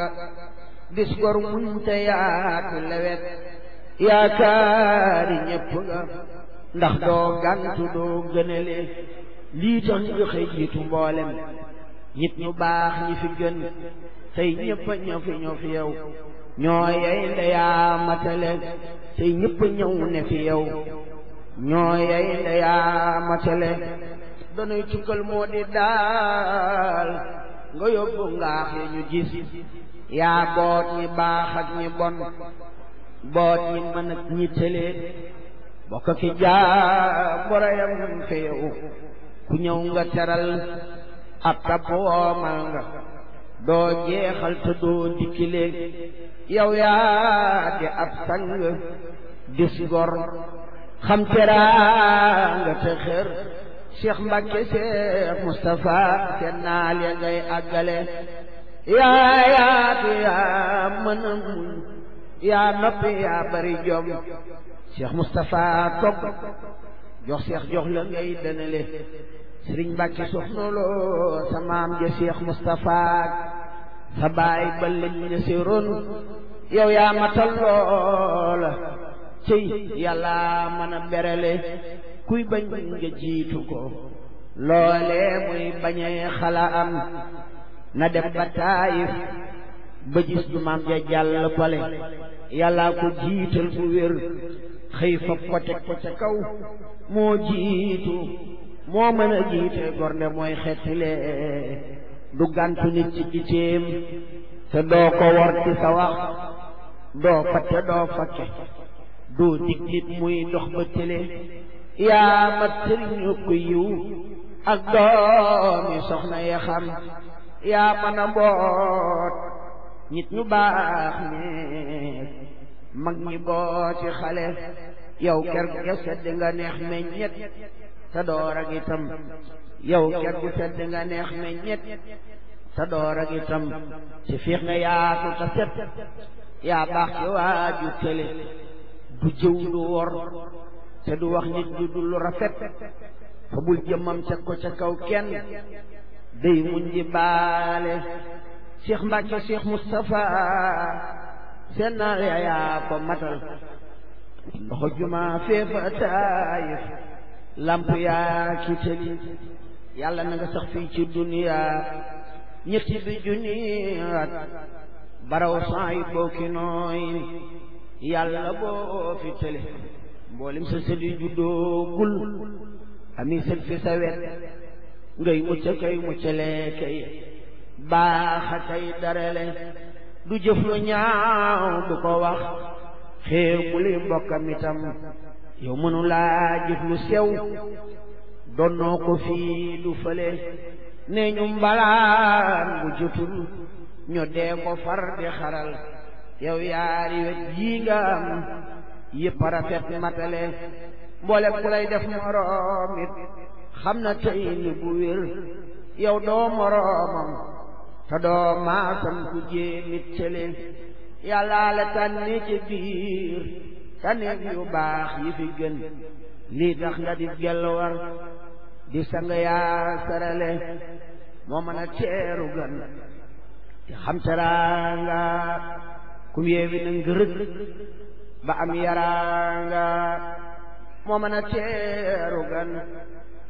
nga dis gor muñ te yaatu lewet yaakaari ñépp nga ndax doo gantu doo gënale lii tax ñu xëy jiitu mboolem nit ñu baax ñi fi gën tey ñëpp a ñëw fi ñëw fi yow ñoo yey ndeyaa matale tey ñëpp a ñëw ne fi yow ñoo yey ndeyaa matale danuy cukkal moo di daal nga yóbbu ngaax ya ñu gis yaa boot ñi baax ak ñi bon boot ñi mën ak ñi tële bokk ki jaa borayam fi yow ku ñëw nga teral ab tab woomal nga doo jeexal te doo dikkile yow yaa di ab sang dis gor xam teraanga te xër Cheikh Mbacke Cheikh Moustapha seen naal ya ngay àggale yaa yaatu yaa mën a muñ yaa noppi yaa bari jom Cheikh Moustapha togg jox Cheikh jox la ngay dënale Sëriñ Mbàkke soxna loo sa maam ja Cheikh Moustapha sa baay ba lañ ne si ron yow yaa matal loola cëy yàlla mën a berale kuy bañ nga jiitu ko loole muy bañee xala am na dem ba taayif ba gis du maam ja jàll pale yàlla ko jiital bu wér xëy fa ko teg ko ca kaw moo jiitu moo mën a jiite gornde mooy xettile du gàntu nit ci giteem te doo ko wor ci sa wax doo fatte doo fakke doo dig nit muy dox ba tële yaa mat sëriñu ko yiw ak doomi soxna ya xam yaa mën a boot nit ñu baax ñeek mag ñi booti xale yow ker gu sedd nga neex meññet te door ak itam yow ker gu sedd nga neex meññet te door ak itam ci fiix nga yaatu te set yaa baax ci waaju tële du jëw du wor te du wax nit du dul rafet fa bul jëmmam teg ko ca kaw kenn day muñ di baale Cheikh Mbacke Cheikh Moustapha seen naa yaa ko matal ndoxo juma feefa taayif lamp yaa ki tëli yàlla na nga sax fii ci duniya ñetti bi junniyaat baraw saay booki nooy yàlla boo fi tële mboolem sa sëli juddoo gul ami sët fi sa wet ngay mucc kay muccale kay baaxa kay darale du jëf lu ñaaw du ko wax xeew bu li mbokkam itam yow mënu laa jëf lu sew donnoo ko fii du fële ne ñu mbalaan bu jotul ñu dee ko far di xaral yow yaari wet yii nga am yëpp rafet matale mboole ku lay def moroom it xam na tey ni bu wér yow doo moroomam te doo maasam ku jéemit cële yàllaa la tànni ci biir tànneef yu baax yi fi gën lii tax nga di gelwar di sang yaa sarale moo mën a teeru gan te xam teraanga kum yeewi na ngërëg ba am yaraanga moo mën a teeru gan